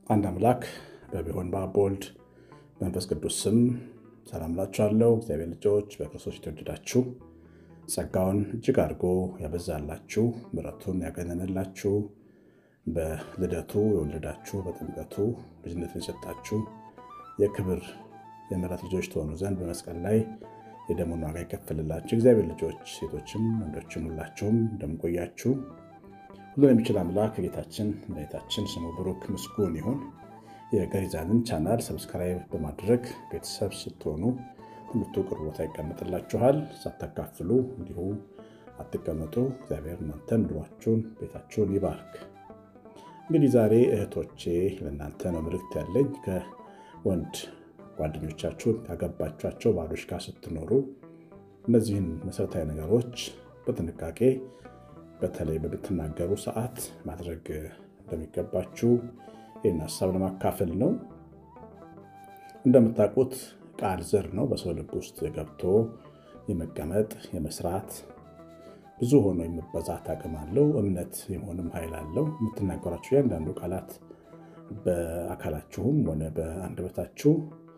አንድ አምላክ በሚሆን በአብ በወልድ መንፈስ ቅዱስ ስም ሰላም ላችኋለሁ። እግዚአብሔር ልጆች በክርስቶስ የተወደዳችሁ ጸጋውን እጅግ አድርጎ ያበዛላችሁ ምሕረቱን ያገነንላችሁ በልደቱ የወለዳችሁ በጥምቀቱ ልጅነትን የሰጣችሁ የክብር የምሕረት ልጆች ትሆኑ ዘንድ በመስቀል ላይ የደሙን ዋጋ ይከፍልላችሁ እግዚአብሔር ልጆች ሴቶችም ወንዶችም ሁላችሁም እንደምቆያችሁ ሁሉን የሚችል አምላክ ጌታችን መድኃኒታችን ስሙ ብሩክ ምስጉን ይሁን። የገሪዛንን ቻናል ሰብስክራይብ በማድረግ ቤተሰብ ስትሆኑ ትምህርቱ ቅርብ ቦታ ይቀመጥላችኋል። ሳታካፍሉ እንዲሁ አትቀመጡ። እግዚአብሔር እናንተን ኑሯችሁን፣ ቤታችሁን ይባርክ። እንግዲህ ዛሬ እህቶቼ ለእናንተ ነው መልእክት ያለኝ። ከወንድ ጓደኞቻችሁን ካገባችኋቸው ባሎች ጋር ስትኖሩ እነዚህን መሰረታዊ ነገሮች በጥንቃቄ በተለይ በምትናገሩ ሰዓት ማድረግ እንደሚገባችሁ ይህን ሀሳብ ለማካፈል ነው። እንደምታውቁት ቃል ዘር ነው። በሰው ልብ ውስጥ ገብቶ የመቀመጥ የመስራት ብዙ ሆኖ የመበዛት አቅም አለው። እምነት የመሆንም ኃይል አለው። የምትናገሯቸው እያንዳንዱ ቃላት በአካላችሁም ሆነ በአንደበታችሁ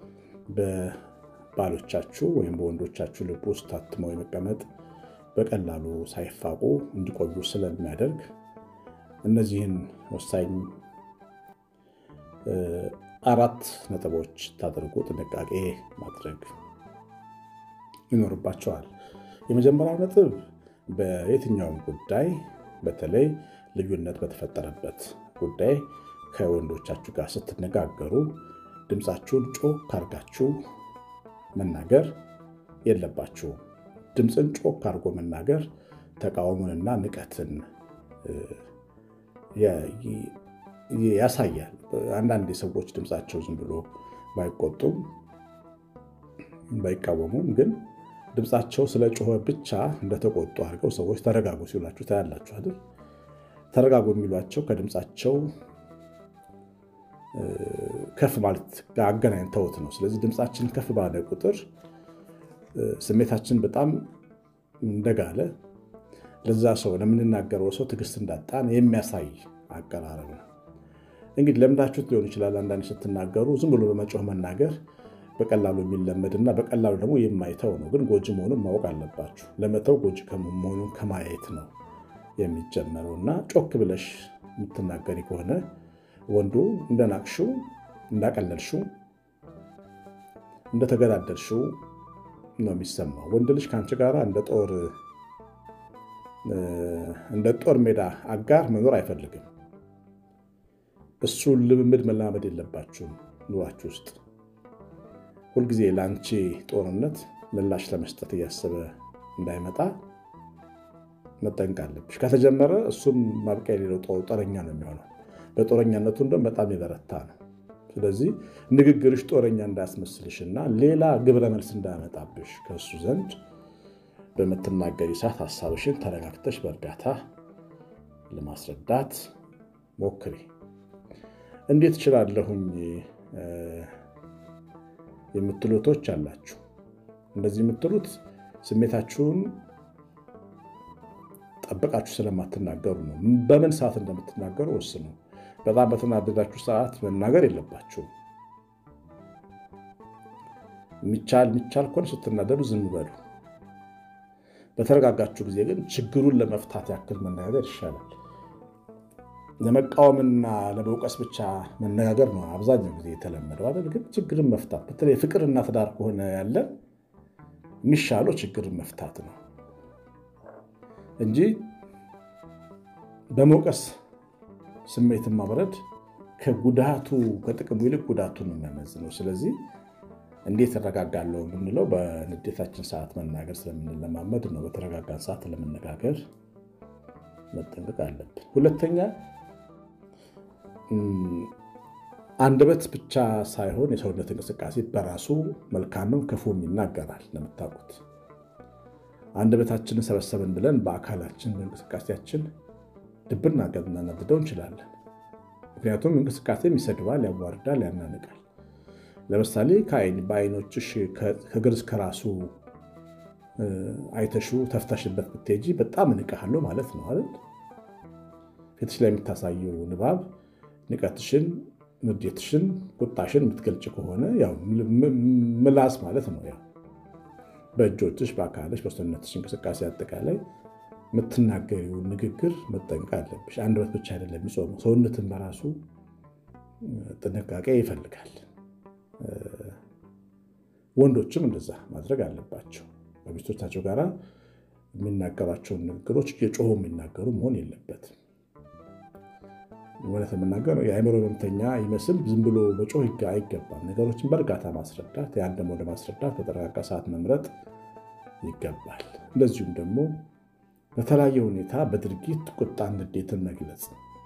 በባሎቻችሁ ወይም በወንዶቻችሁ ልብ ውስጥ ታትመው የመቀመጥ በቀላሉ ሳይፋቁ እንዲቆዩ ስለሚያደርግ እነዚህን ወሳኝ አራት ነጥቦች ታደርጉ ጥንቃቄ ማድረግ ይኖርባቸዋል። የመጀመሪያው ነጥብ በየትኛውም ጉዳይ በተለይ ልዩነት በተፈጠረበት ጉዳይ ከወንዶቻችሁ ጋር ስትነጋገሩ ድምፃችሁን ጮክ አድርጋችሁ መናገር የለባችሁም። ድምፅን ጮክ አድርጎ መናገር ተቃውሞንና ንቀትን ያሳያል። አንዳንድ ሰዎች ድምፃቸው ዝም ብሎ ባይቆጡም ባይቃወሙም ግን ድምፃቸው ስለ ጮኸ ብቻ እንደተቆጡ አድርገው ሰዎች ተረጋጉ ሲሏችሁ ታያላችሁ አይደል? ተረጋጉ የሚሏቸው ከድምፃቸው ከፍ ማለት ጋር አገናኝተውት ነው። ስለዚህ ድምፃችን ከፍ ባለ ቁጥር ስሜታችን በጣም እንደጋለ ለዛ ሰው ለምንናገረው ሰው ትዕግስት እንዳጣን የሚያሳይ አቀራረብ ነው። እንግዲህ ለምዳችሁት ሊሆን ይችላል። አንዳንድ ስትናገሩ ዝም ብሎ በመጮህ መናገር በቀላሉ የሚለመድና በቀላሉ ደግሞ የማይተው ነው። ግን ጎጂ መሆኑን ማወቅ አለባችሁ። ለመተው ጎጂ መሆኑን ከማየት ነው የሚጀመረው እና ጮክ ብለሽ የምትናገሪ ከሆነ ወንዱ እንደናቅሽው፣ እንዳቀለልሽው፣ እንደተገዳደልሽው ነው የሚሰማው። ወንድ ልጅ ከአንቺ ጋር እንደ ጦር ሜዳ አጋር መኖር አይፈልግም። እሱን ልምምድ መላመድ የለባችሁም ኑሯችሁ ውስጥ ሁልጊዜ ለአንቺ ጦርነት ምላሽ ለመስጠት እያሰበ እንዳይመጣ መጠንቅ አለብሽ። ከተጀመረ እሱም ማብቂያ የሌለው ጦረኛ ነው የሚሆነው። በጦረኛነቱ እንደውም በጣም የበረታ ነው። ስለዚህ ንግግርሽ ጦረኛ እንዳያስመስልሽና ሌላ ግብረ መልስ እንዳያመጣብሽ ከእሱ ዘንድ በምትናገሪ ሰዓት ሀሳብሽን ተረጋግተሽ በእርጋታ ለማስረዳት ሞክሪ። እንዴት እችላለሁኝ የምትሉቶች አላችሁ። እንደዚህ የምትሉት ስሜታችሁን ጠብቃችሁ ስለማትናገሩ ነው። በምን ሰዓት እንደምትናገሩ ወስኑ። በጣም በተናደዳችሁ ሰዓት መናገር የለባችሁም። የሚቻል የሚቻል ከሆነ ስትናደዱ ዝም በሉ። በተረጋጋችሁ ጊዜ ግን ችግሩን ለመፍታት ያክል መነጋገር ይሻላል። ለመቃወምና ለመውቀስ ብቻ መነጋገር ነው አብዛኛው ጊዜ የተለመደው አይደል? ግን ችግርን መፍታት በተለይ ፍቅርና ትዳር ከሆነ ያለ የሚሻለው ችግርን መፍታት ነው እንጂ በመውቀስ ስሜትን ማብረድ ከጉዳቱ ከጥቅሙ ይልቅ ጉዳቱን ነው የሚያመዝነው። ስለዚህ እንዴት እረጋጋለሁ የምንለው በንዴታችን ሰዓት መናገር ስለምንለማመድ ነው። በተረጋጋን ሰዓት ለመነጋገር መጠንቀቅ አለብን። ሁለተኛ አንደበት ብቻ ሳይሆን የሰውነት እንቅስቃሴ በራሱ መልካምም ክፉም ይናገራል። እንደምታውቁት አንደበታችንን ሰበሰብን ብለን በአካላችን በእንቅስቃሴያችን ድብና ገብ እናናድደው እንችላለን። ምክንያቱም እንቅስቃሴም ይሰድባል፣ ያዋርዳል፣ ያናንቃል። ለምሳሌ በአይኖችሽ ከእግር እስከ ራሱ አይተሹ ተፍተሽበት ብትሄጂ በጣም እንቅሃለሁ ማለት ነው አይደል? ፊትሽ ላይ የምታሳየው ንባብ ንቀትሽን ንዴትሽን፣ ቁጣሽን የምትገልጭ ከሆነ ያው ምላስ ማለት ነው። ያው በእጆችሽ፣ በአካልሽ፣ በሰውነትሽ እንቅስቃሴ አጠቃላይ የምትናገሪው ንግግር መጠንቀቅ አለብሽ። አንደበት ብቻ አይደለም የሚጾመው፣ ሰውነትን በራሱ ጥንቃቄ ይፈልጋል። ወንዶችም እንደዛ ማድረግ አለባቸው። ከሚስቶቻቸው ጋር የሚናገሯቸውን ንግግሮች እየጮሁ የሚናገሩ መሆን የለበትም። እውነት የምናገር የአእምሮ ህመምተኛ ይመስል ዝም ብሎ መጮህ አይገባም። ነገሮችን በእርጋታ ማስረዳት፣ ያን ደግሞ ለማስረዳት በተረጋጋ ሰዓት መምረጥ ይገባል። እንደዚሁም ደግሞ በተለያየ ሁኔታ በድርጊት ቁጣን፣ ንዴትን መግለጽ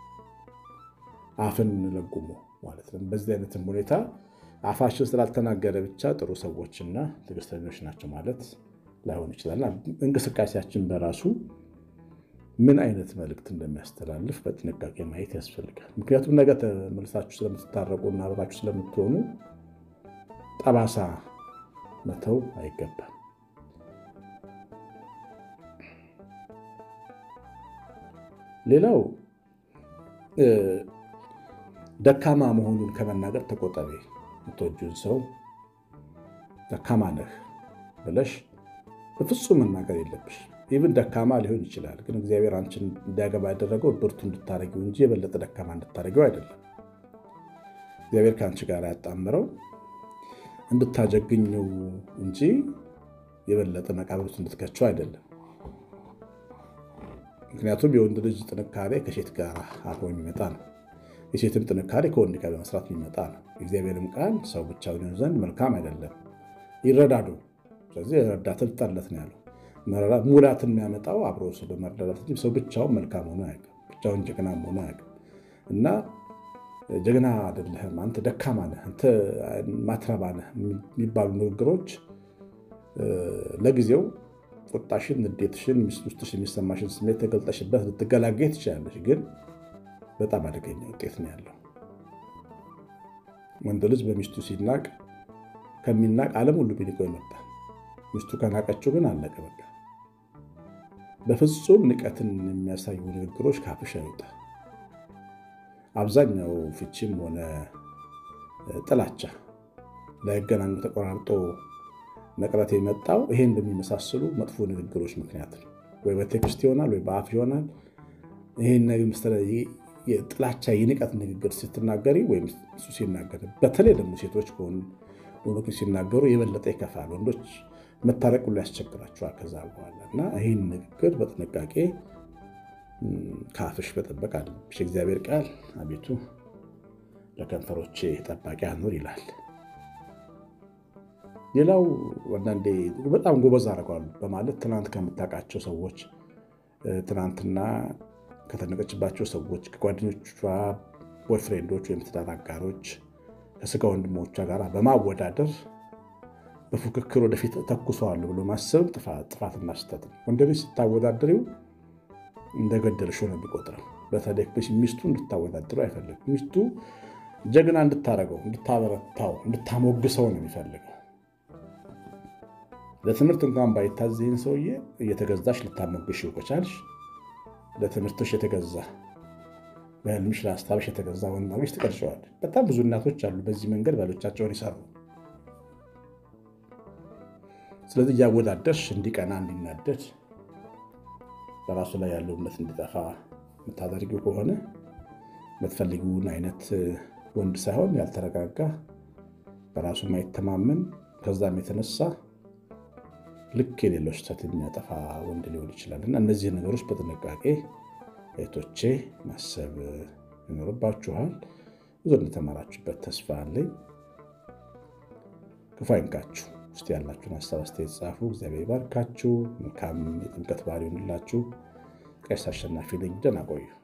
አፍን ለጉሞ ማለት ነው። በዚህ አይነትም ሁኔታ አፋችን ስላልተናገረ ብቻ ጥሩ ሰዎችና ትዕግስተኞች ናቸው ማለት ላይሆን ይችላል። እንቅስቃሴያችን በራሱ ምን አይነት መልእክት እንደሚያስተላልፍ በጥንቃቄ ማየት ያስፈልጋል። ምክንያቱም ነገ ተመልሳችሁ ስለምትታረቁና አብራችሁ ስለምትሆኑ ጠባሳ መተው አይገባም። ሌላው ደካማ መሆኑን ከመናገር ተቆጠቢ። የምትወጂውን ሰው ደካማ ነህ ብለሽ በፍጹም መናገር የለብሽ። ይብን ደካማ ሊሆን ይችላል፣ ግን እግዚአብሔር አንቺን እንዲያገባ ያደረገው ብርቱ እንድታደረጊው እንጂ የበለጠ ደካማ እንድታደረጊው አይደለም። እግዚአብሔር ከአንቺ ጋር ያጣምረው እንድታጀግኘው እንጂ የበለጠ መቃብር ውስጥ እንድትከቸው አይደለም። ምክንያቱም የወንድ ልጅ ጥንካሬ ከሴት ጋር አብሮ የሚመጣ ነው። የሴትም ጥንካሬ ከወንድ ጋር በመስራት የሚመጣ ነው። የእግዚአብሔርም ቃል ሰው ብቻውን ይሆን ዘንድ መልካም አይደለም፣ ይረዳዱ። ስለዚህ ረዳትን ፍጠርለት ነው ያለው። ሙላትን የሚያመጣው አብሮ ሰው በመረዳዳት እንጂ ሰው ብቻውን መልካም ሆኖ አያውቅም፣ ብቻውን ጀግና ሆኖ አያውቅም። እና ጀግና አይደለህም፣ አንተ ደካማ ነህ፣ አንተ ማትረባ ነህ የሚባሉ ንግግሮች ለጊዜው ቁጣሽን፣ ንዴትሽን፣ ውስጥሽ የሚሰማሽን ስሜት ተገልጠሽበት ልትገላገይ ትችላለሽ ግን በጣም አደገኛ ውጤት ነው ያለው። ወንድ ልጅ በሚስቱ ሲናቅ ከሚናቅ ዓለም ሁሉ ቢንቀው ይመርጣል። ሚስቱ ከናቀችው ግን አለቀ በቃ። በፍጹም ንቀትን የሚያሳዩ ንግግሮች ካፍሽ አይወጣ። አብዛኛው ፍቺም ሆነ ጥላቻ ላይገናኙ ተቆራርጦ መቅረት የመጣው ይሄን በሚመሳሰሉ መጥፎ ንግግሮች ምክንያት ነው። ወይ በቴክስት ይሆናል ወይ በአፍ ይሆናል። ይህን የጥላቻ የንቀት ንግግር ስትናገሪ ወይም እሱ ሲናገር፣ በተለይ ደግሞ ሴቶች ከሆኑ ወንዶች ሲናገሩ የበለጠ ይከፋል። ወንዶች መታረቅ ሁሉ ያስቸግራቸዋል ከዛ በኋላ እና ይህን ንግግር በጥንቃቄ ከአፍሽ መጠበቅ አለብሽ። እግዚአብሔር ቃል አቤቱ ለከንፈሮቼ ጠባቂ አኑር ይላል። ሌላው አንዳንዴ በጣም ጎበዝ አድርገዋል በማለት ትናንት ከምታውቃቸው ሰዎች ትናንትና ከተነቀችባቸው ሰዎች ከጓደኞቿ ቦይፍሬንዶች ወይም ትዳር አጋሮች ከስጋ ወንድሞቿ ጋር በማወዳደር በፉክክር ወደፊት ተኩሰዋለሁ ብሎ ማሰብ ጥፋትና ስህተት ነው። ወንድ ልጅ ስታወዳድሪው እንደገደልሽው ነው የሚቆጥረው። በተለይ ሚስቱ እንድታወዳድረው አይፈልግም። ሚስቱ ጀግና እንድታረገው፣ እንድታበረታው፣ እንድታሞግሰው ነው የሚፈልገው። ለትምህርት እንኳን ባይታዘይን ሰውዬ እየተገዛሽ ልታሞግሽው ከቻልሽ ለትምህርትሽ የተገዛ በህልምሽ ለሀሳብሽ የተገዛ ወንድ አግኝተሽ ትቀርጨዋለሽ። በጣም ብዙ እናቶች አሉ በዚህ መንገድ ባሎቻቸውን ይሰሩ። ስለዚህ እያወዳደርሽ እንዲቀና እንዲናደድ በራሱ ላይ ያለው እምነት እንዲጠፋ የምታደርጊው ከሆነ የምትፈልጊውን አይነት ወንድ ሳይሆን ያልተረጋጋ በራሱ ማይተማመን ከዛም የተነሳ ልክ የሌለው ስህተት የሚያጠፋ ወንድ ሊሆን ይችላል እና እነዚህ ነገሮች በጥንቃቄ እህቶቼ ማሰብ ይኖርባችኋል። ብዙ እንደተማራችሁበት ተስፋ አለኝ። ክፉ አይንካችሁ። ውስጥ ያላችሁን ሀሳብ አስተያየት ጻፉ። እግዚአብሔር ይባርካችሁ። መልካም የጥምቀት በዓል ይሁንላችሁ። ቀሲስ አሸናፊ ነኝ። ደህና ቆዩ።